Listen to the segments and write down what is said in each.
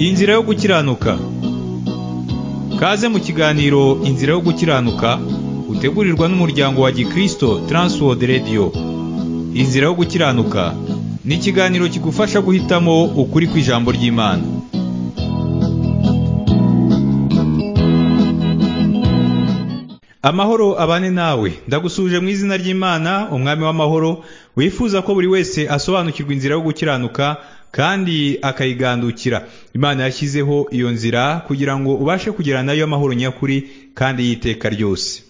Inzira yo gukiranuka Kaze mu kiganiro Inzira yo gukiranuka utegurirwa n'umuryango wa Gikristo Transworld Radio Inzira yo gukiranuka ni ikiganiro kigufasha guhitamo ukuri kw'ijambo ry'Imana Amahoro abane nawe ndagusuje mu izina ry'Imana umwami w'amahoro wifuza ko buri wese asobanukirwa inzira yo gukiranuka kandi akayigandukira Imana yashyizeho iyo nzira kugira ngo ubashe kugera nayo amahoro nyakuri kandi y'iteka ryose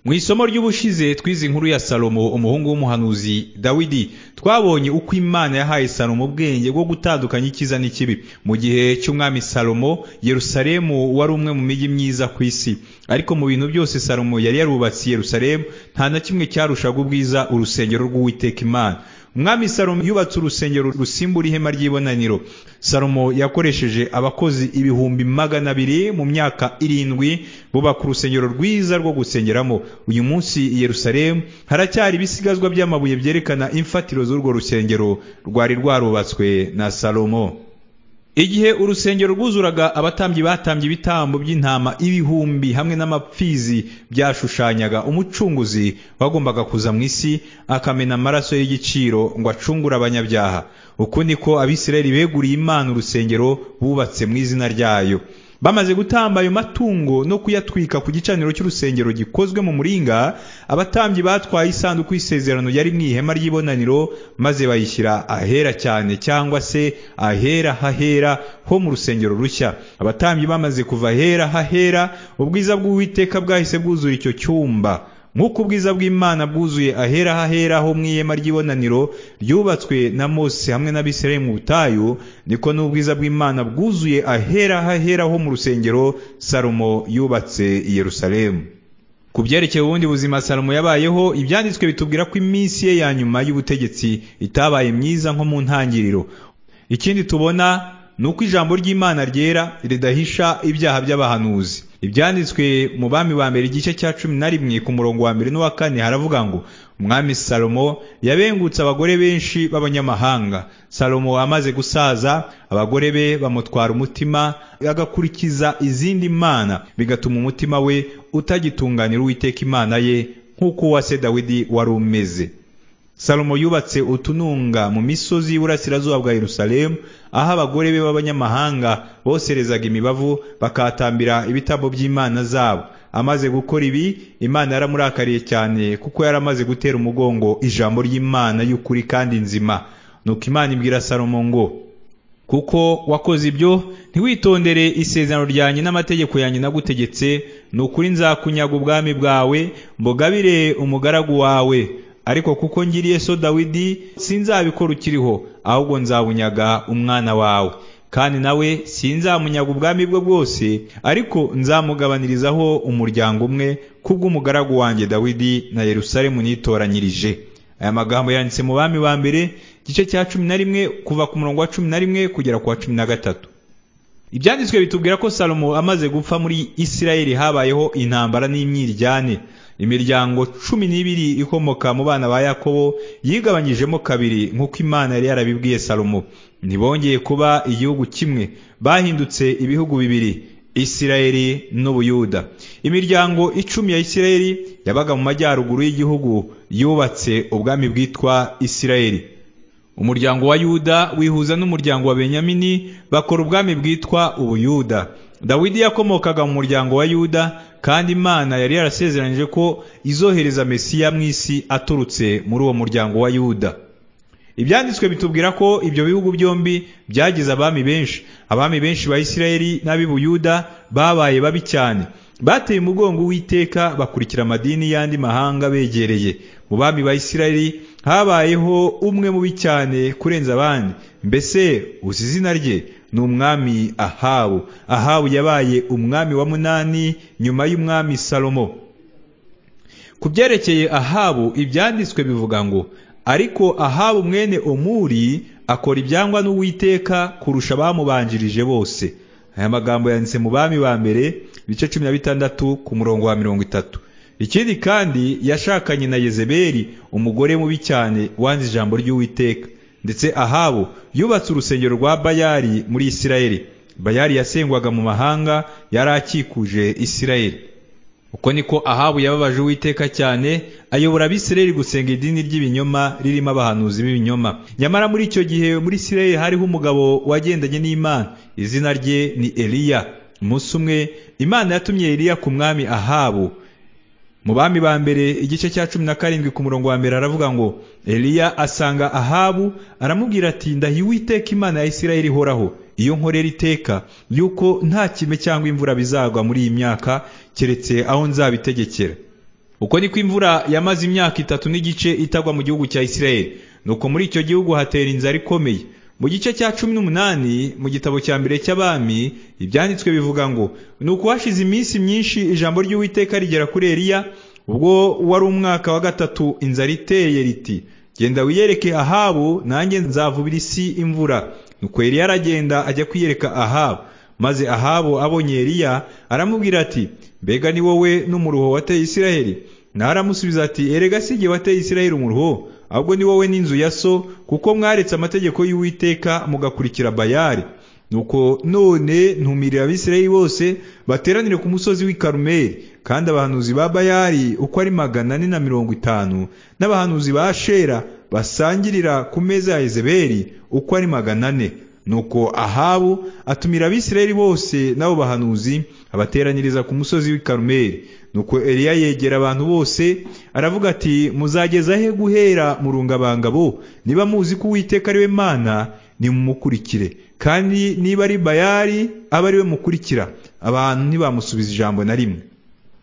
mu isomo ry'ubushize twize inkuru ya salomo umuhungu w'umuhanuzi dawidi twabonye uko imana yahaye salomo ubwenge bwo gutandukanya icyiza n'ikibi mu gihe cy'umwami salomo yerusalemu wari umwe mu mijyi myiza ku isi ariko mu bintu byose salomo yari yarubatse yerusalemu nta na kimwe cyarushaga ubwiza urusengero rw'uwiteka imana umwami salomo yubatse urusengero rusimbura ihema ry'ibonaniro salomo yakoresheje abakozi ibihumbi magana abiri mu myaka irindwi bubaka urusengero rwiza rwo gusengeramo uyu munsi i yerusalemu haracyari ibisigazwa by'amabuye byerekana imfatiro z'urwo rusengero rwari rwarubatswe na salomo igihe urusengero rwuzuraga abatambyi batambye ibitambo by'intama ibihumbi hamwe n'amapfizi byashushanyaga umucunguzi wagombaga kuza mu isi akamena amaraso y'igiciro ngo acungure abanyabyaha uku niko abisirayeli beguriye imana urusengero bubatse mu izina ryayo bamaze gutamba ayo matungo no kuyatwika ku gicaniro cy'urusengero gikozwe mu muringa abatambyi batwaye isanduku y'isezerano yari mu ihema ry'ibonaniro maze bayishyira ahera cyane cyangwa se ahera hahera ho mu rusengero rushya abatambyi bamaze kuva ahera hahera ubwiza bw'uwiteka bwahise bwuzura icyo cyumba nk'uko ubwiza bw'imana bwuzuye ahera hahera ho mu ihema ry'ibonaniro ryubatswe na mose hamwe n'abisirayeli mu butayu niko n'ubwiza bw'imana bwuzuye ahera hahera ho mu rusengero salomo yubatse i yerusalemu ku byerekeye ubundi buzima salomo yabayeho ibyanditswe bitubwira ko iminsi ye ya nyuma y'ubutegetsi itabaye myiza nko mu ntangiriro ikindi tubona ni uko ijambo ry'imana ryera ridahisha ibyaha by'abahanuzi ibyanditswe mu bami ba mbere igice cya cumi na rimwe ku murongo wa mbere n'uwa kane haravuga ngo umwami salomo yabengutse abagore benshi b'abanyamahanga salomo amaze gusaza abagore be bamutwara umutima agakurikiza izindi mana bigatuma umutima we utagitunganira uwiteka imana ye nk'uko uwa se dawidi wari umeze salomo yubatse utununga mu misozi y'uburasirazuba bwa yerusalemu aho abagore be b'abanyamahanga boserezaga imibavu bakatambira ibitambo by'imana zabo amaze gukora ibi imana yaramurakariye cyane kuko yaramaze gutera umugongo ijambo ry'imana y'ukuri kandi nzima nuko imana ibwira salomo ngo kuko wakoze ibyo ntiwitondere isezerano ryanjye n'amategeko yanjye nagutegetse ni ukuri nzakunyaga ubwami bwawe mbogabire umugaragu wawe ariko kuko ngiriye so dawidi sinzabikora ukiriho ahubwo nzabunyaga umwana wawe kandi nawe sinzamunyaga ubwami bwe bwose ariko nzamugabanirizaho umuryango umwe kubw'umugaragu wanjye dawidi na yerusalemu nitoranyirije aya magambo yanditse mu bami ba mbere igice cya cumi na rimwe kuva ku murongo wa cumi na rimwe kugera ku wa cumi na gatatu ibyanditswe bitubwira ko salomo amaze gupfa muri isirayeli habayeho intambara n'imyiryane imiryango cumi n'ibiri ikomoka mu bana ba yakobo yigabanyijemo kabiri nk'uko imana yari yarabibwiye salomo ntibongeye kuba igihugu kimwe bahindutse ibihugu bibiri isirayeli n'ubuyuda imiryango icumi ya isirayeli yabaga mu majyaruguru y'igihugu yubatse ubwami bwitwa isirayeli umuryango wa yuda wihuza n'umuryango wa benyamini bakora ubwami bwitwa ubuyuda dawidi yakomokaga mu muryango wa yuda kandi imana yari yarasezeranyije ko izohereza mesiya mu isi aturutse muri uwo muryango wa yuda ibyanditswe bitubwira ko ibyo bihugu byombi byagize abami benshi abami benshi ba isirayeli n'ab'ibuyuda babaye babi cyane bateye umugongo w'iteka bakurikira amadini y'andi mahanga begereye mu bami ba isirayeli habayeho umwe mubi cyane kurenza abandi mbese uzi izina rye ni umwami ahabu ahabu yabaye umwami wa munani nyuma y'umwami salomo ku byerekeye ahabu ibyanditswe bivuga ngo ariko ahabu mwene omuri akora ibyangwa n'uwiteka kurusha abamubanjirije bose aya magambo yanditse mu bami ba mbere ibice cumi na bitandatu ku murongo wa mirongo itatu ikindi kandi yashakanye na yezebeli umugore mubi cyane wanze ijambo ry'uwiteka ndetse ahabu yubatse urusengero rwa bayari muri isirayeli bayali yasengwaga mu mahanga yari akikuje isirayeli uko niko ahabu yababaje uwiteka cyane ayobora abisirayeli gusenga idini ry'ibinyoma ririmo abahanuzi b'ibinyoma nyamara muri icyo gihe muri isirayeli hariho umugabo wagendanye n'imana izina rye ni eliya umunsi umwe imana yatumye eliya ku mwami ahabu mu bami ba mbere igice cya cumi na karindwi ku murongo wa mbere aravuga ngo eliya asanga ahabu aramubwira ati ndahiye uwiteka imana ya isirayeli ihoraho iyo nkorera iteka yuko nta kime cyangwa imvura bizagwa muri iyi myaka keretse aho nzabitegekera uko niko imvura yamaze imyaka itatu n'igice itagwa mu gihugu cya isirayeli nuko muri icyo gihugu hatera inzara ikomeye mu gice cya cumi n'umunani mu gitabo cya mbere cy'abami ibyanditswe bivuga ngo ni uko hashize iminsi myinshi ijambo ry'uwiteka rigera kuri eliya ubwo wari umwaka wa gatatu inzara iteye riti genda wiyereke ahabu nanjye nzavubira isi imvura nuko eliya aragenda ajya kwiyereka ahabu maze ahabu abonye eliya aramubwira ati mbega ni wowe n'umuruho wateye isiraheli naramusubiza ati erega si igihe wateye isiraheli umuruho ahubwo ni wowe n'inzu ya so kuko mwaretse amategeko y'uwiteka mugakurikira bayari nuko none ntumirira abisirayeli bose bateranire ku musozi w'i karumeli kandi abahanuzi ba bayari uko ari magana ane na mirongo itanu n'abahanuzi ba shera basangirira ku meza ya ezeberi uko ari magana ane nuko ahabu atumira abisirayeli bose n'abo bahanuzi abateraniriza ku musozi w'i karumeli nuko eliya yegera abantu bose aravuga ati muzageza he guhera mu rungabangabo niba muzi ko uwiteka ari we mana nimumukurikire kandi niba ari bayari abe ari we mukurikira abantu ntibamusubiza ijambo na rimwe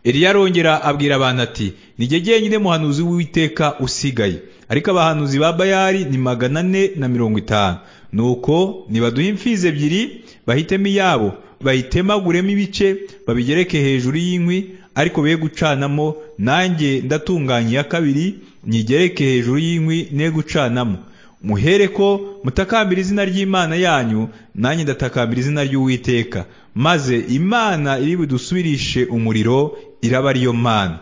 eliya arongera abwira abantu ati nijye jyenyine muhanuzi w'uwiteka usigaye ariko abahanuzi ba bayari ni magana ane na mirongo itanu nuko nibaduhe imfizi ebyiri bahitemo iyabo bayitemaguremo ibice babigereke hejuru y'inkwi ariko be gucanamo nanjye ndatunganya iya kabiri nyigereke hejuru y'inkwi ne gucanamo muhere ko mutakambira izina ry'imana yanyu nanjye ndatakambira izina ry'uwiteka maze imana iri budusubirishe umuriro iraba ariyo mana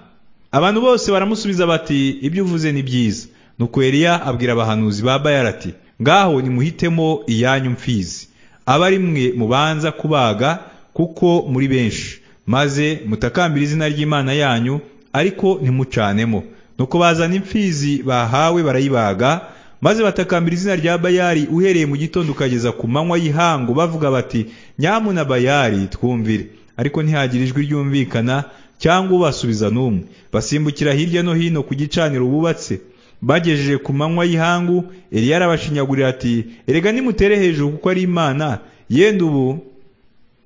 abantu bose baramusubiza bati ibyo uvuze ni byiza nuko eliya abwira abahanuzi ba bayara ati ngaho nimuhitemo iyanyu mfizi aba ari mwe mubanza kubaga kuko muri benshi maze mutakambira izina ry'imana yanyu ariko ntimucanemo nuko bazana imfizi bahawe barayibaga maze batakambira izina rya bayari uhereye mu gitondo ukageza ku manywa y'ihangu bavuga bati nyamuna bayari twumvire ariko ntihagira ijwi ryumvikana cyangwa ubasubiza n'umwe basimbukira hirya no hino ku gicaniro bubatse bagejeje ku manywa y'ihangu eliya arabashinyagurira ati erega nimutere hejuru kuko ari imana yenda ubu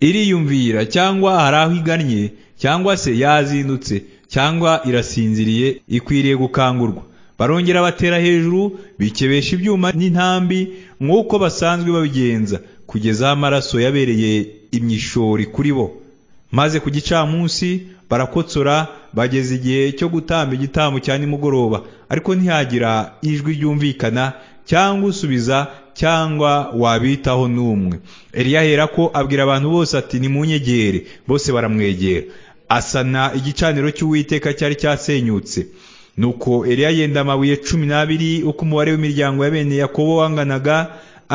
iriyumvira cyangwa hari aho igannye cyangwa se yazindutse cyangwa irasinziriye ikwiriye gukangurwa barongera batera hejuru bikebesha ibyuma n'intambi nk'uko basanzwe babigenza kugeza amaraso yabereye imyishori kuri bo maze ku gicamunsi barakotsora bageze igihe cyo gutamba igitambo cya nimugoroba ariko ntihagira ijwi ryumvikana cyangwa usubiza cyangwa wabitaho n'umwe eliya ahera ko abwira abantu bose ati nimunyegere bose baramwegera asana igicaniro cy'uwiteka cyari cyasenyutse nuko eliya yenda amabuye cumi n'abiri uko umubare w'imiryango ya bene yakobo wanganaga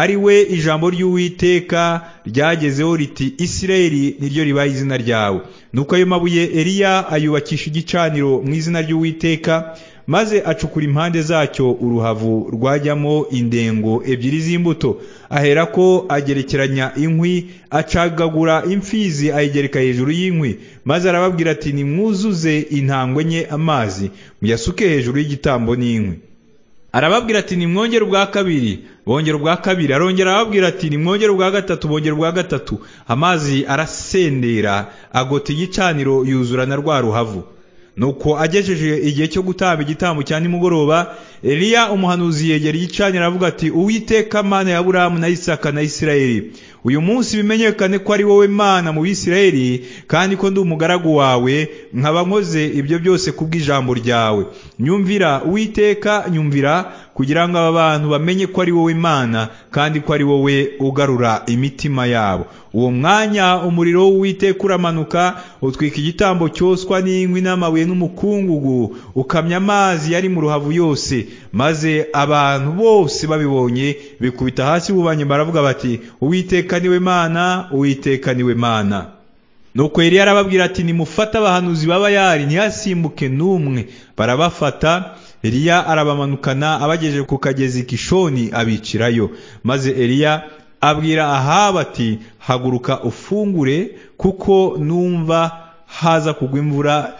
ari we ijambo ry'uwiteka ryagezeho riti isirayeli niryo ribaye izina ryawe nuko ayo mabuye eliya ayubakisha igicaniro mu izina ry'uwiteka maze acukura impande zacyo uruhavu rwajyamo indengo ebyiri z'imbuto aherako agerekeranya inkwi acagagura imfizi ayigereka hejuru y'inkwi maze arababwira ati nimwuzuze intangwe nke amazi muyasuke hejuru y'igitambo n'inkwi arababwira ati nimwongere ubwa kabiri bongera ubwa kabiri arongera arababwira ati nimwongere ubwa gatatu bongera ubwa gatatu amazi arasendera agota igicaniro yuzura na rwa ruhavu nuko agejeje igihe cyo gutamba igitambo cya nimugoroba eliya umuhanuzi yegera igicaniro aravuga ati uwiteka mana ya aburahamu na isaka na isirayeli uyu munsi bimenyekane ko ari wowe mana mu bisirayeli kandi ko ndi umugaragu wawe nkaba nkoze ibyo byose kubw'ijambo ryawe nyumvira uwiteka nyumvira kugira ngo aba bantu bamenye ko ari wowe mana kandi ko ari wowe ugarura imitima yabo uwo mwanya umuriro w'uwiteka uramanuka utwika igitambo cyoswa n'inkwi n'amabuye n'umukungugu ukamya amazi yari mu ruhavu yose maze abantu bose babibonye bikubita hasi bubanye baravuga bati uwiteka niwe mana uwiteka niwe mana nuko yari yarababwira ati nimufate abahanuzi baba yari ntihasimbuke n'umwe barabafata eliya arabamanukana abagejeje ku kagezi kishoni abicirayo maze eliya abwira ahaba ati haguruka ufungure kuko numva haza kugwa imvura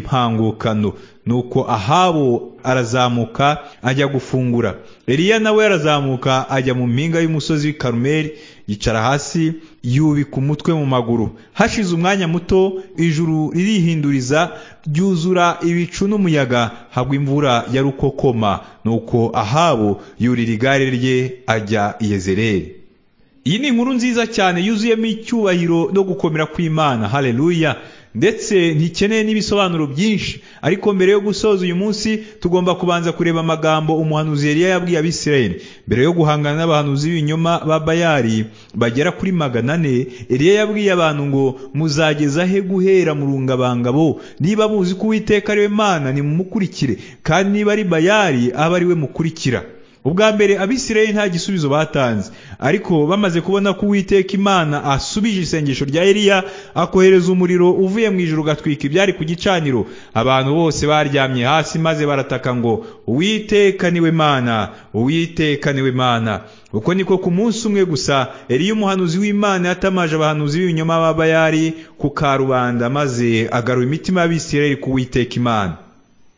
y'impangukano nuko ahabo arazamuka ajya gufungura eliya nawe arazamuka ajya mu mpinga y'umusozi w'i karumeri yicara hasi yubika umutwe mu maguru hashize umwanya muto ijuru ririhinduriza ryuzura ibicu n'umuyaga hagwa imvura ya rukokoma nuko ahabo yurira igare rye ajya i yezereri iyi ni inkuru nziza cyane yuzuyemo icyubahiro no gukomera kw'imana hareruya ndetse ntikeneye n'ibisobanuro byinshi ariko mbere yo gusoza uyu munsi tugomba kubanza kureba amagambo umuhanuzi yari yabwiye abisirayeli mbere yo guhangana n'abahanuzi b'ibinyoma ba bayari bagera kuri magana ane eliya yabwiye abantu ngo muzageza he guhera mu rungabangabo niba muzi ko uwiteka ariwe mana nimumukurikire kandi niba ari bayari abe ariwe mukurikira ubwa mbere abisirayeli nta gisubizo batanze ariko bamaze kubona ko uwiteka imana asubije isengesho rya eliya akohereza umuriro uvuye mu ijoro ugatwika ibyari ku gicaniro abantu bose baryamye hasi maze barataka ngo uwiteka niwe mana uwiteka niwe mana uko niko ku munsi umwe gusa eliya umuhanuzi w'imana yatamaje abahanuzi b'ibinyoma b'abayari ku karubanda maze agarura imitima y'abisirayeli ku uwiteka imana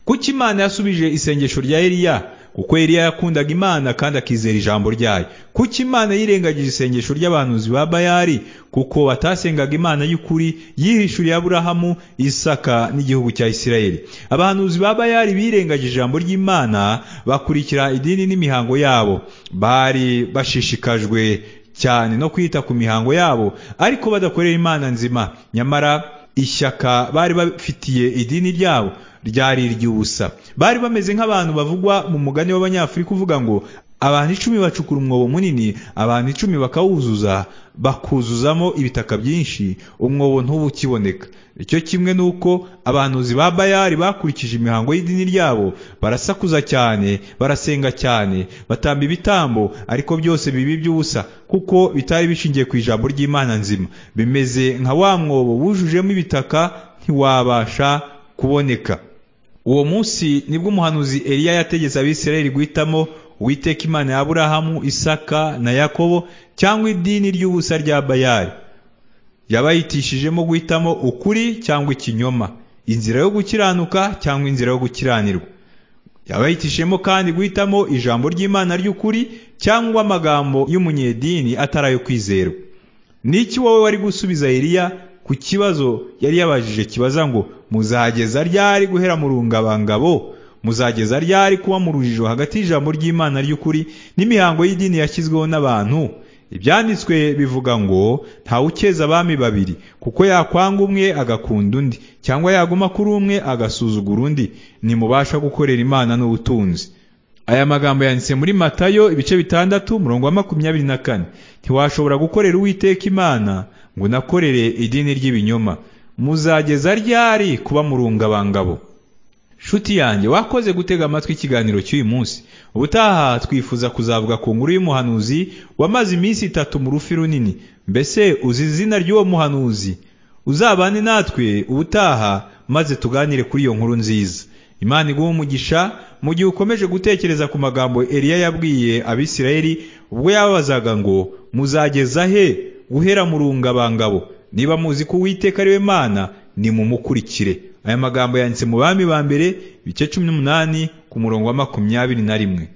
kuki imana yasubije isengesho rya eliya kuko Eliya yakundaga imana kandi akizera ijambo ryayo kuki imana yirengagije isengesho ry'abahanuzi ba bayari kuko batasengaga imana y'ukuri yihishuriye aburahamu isaka n'igihugu cya isirayeli abahanuzi ba bayari birengagije ijambo ry'imana bakurikira idini n'imihango yabo bari bashishikajwe cyane no kwita ku mihango yabo ariko badakorera imana nzima nyamara ishyaka bari bafitiye idini ryabo ryari iry'ubusa bari bameze nk'abantu bavugwa mu mugani w'abanyafurika uvuga ngo abantu icumi bacukura umwobo munini abantu icumi bakawuzuza bakuzuzamo ibitaka byinshi umwobo ntuba ukiboneka icyo kimwe ni uko abahanuzi ba bayari bakurikije imihango y'idini ryabo barasakuza cyane barasenga cyane batamba ibitambo ariko byose bibi by'ubusa kuko bitari bishingiye ku ijambo ry'imana nzima bimeze nka wa mwobo wujujemo ibitaka ntiwabasha kuboneka uwo munsi nibwo umuhanuzi eliya yategetse abisirayeli guhitamo uwiteka imana ya aburahamu isaka na yakobo cyangwa idini ry'ubusa rya bayari yabayitishijemo guhitamo ukuri cyangwa ikinyoma inzira yo gukiranuka cyangwa inzira yo gukiranirwa yabayitishijemo kandi guhitamo ijambo ry'imana ry'ukuri cyangwa amagambo y'umunyedini atari ayo kwizerwa n'iki wowe wari gusubiza eliya ku kibazo yari yabajije kibaza ngo muzageza ryari guhera mu rungabangabo muzageza ryari kuba mu rujijo hagati y'ijambo ry'imana ry'ukuri n'imihango y'idini yashyizweho n'abantu ibyanditswe bivuga ngo ukeza abami babiri kuko yakwanga umwe agakunda undi cyangwa yaguma kuri umwe agasuzugura undi ntimubasha gukorera imana n'ubutunzi aya magambo yanditse muri matayo ibice bitandatu umurongo wa makumyabiri na kane ntiwashobora gukorera uwiteka imana ngo unakorere idini ry'ibinyoma muzageza ryari kuba mu rungabangabo shuti yanjye wakoze gutega amatwi ikiganiro cy'uyu munsi ubutaha twifuza kuzavuga ku nkuru y'umuhanuzi wamaze iminsi itatu mu rufi runini mbese uzi izina ry'uwo muhanuzi uzabane natwe ubutaha maze tuganire kuri iyo nkuru nziza imana iguha umugisha mu gihe ukomeje gutekereza ku magambo eliya yabwiye abisirayeli ubwo yababazaga ngo muzageza he guhera mu rungabangabo niba muzi ko uwiteka ariwe mana nimumukurikire aya magambo yanditse mu bami ba mbere ibice cumi n'umunani ku murongo wa makumyabiri na rimwe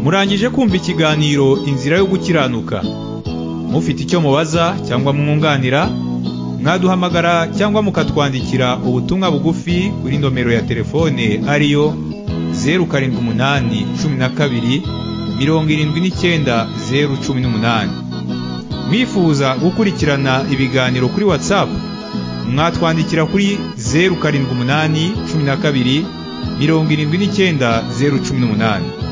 murangije kumva ikiganiro inzira yo gukiranuka mufite icyo mubaza cyangwa mwunganira mwaduhamagara cyangwa mukatwandikira ubutumwa bugufi kuri nomero ya telefone ariyo zeru karindwi umunani cumi na kabiri mirongo irindwi n'icyenda zeru cumi n'umunani mwifuza gukurikirana ibiganiro kuri watsapu mwatwandikira kuri zeru karindwi umunani cumi na kabiri mirongo irindwi n'icyenda zeru cumi n'umunani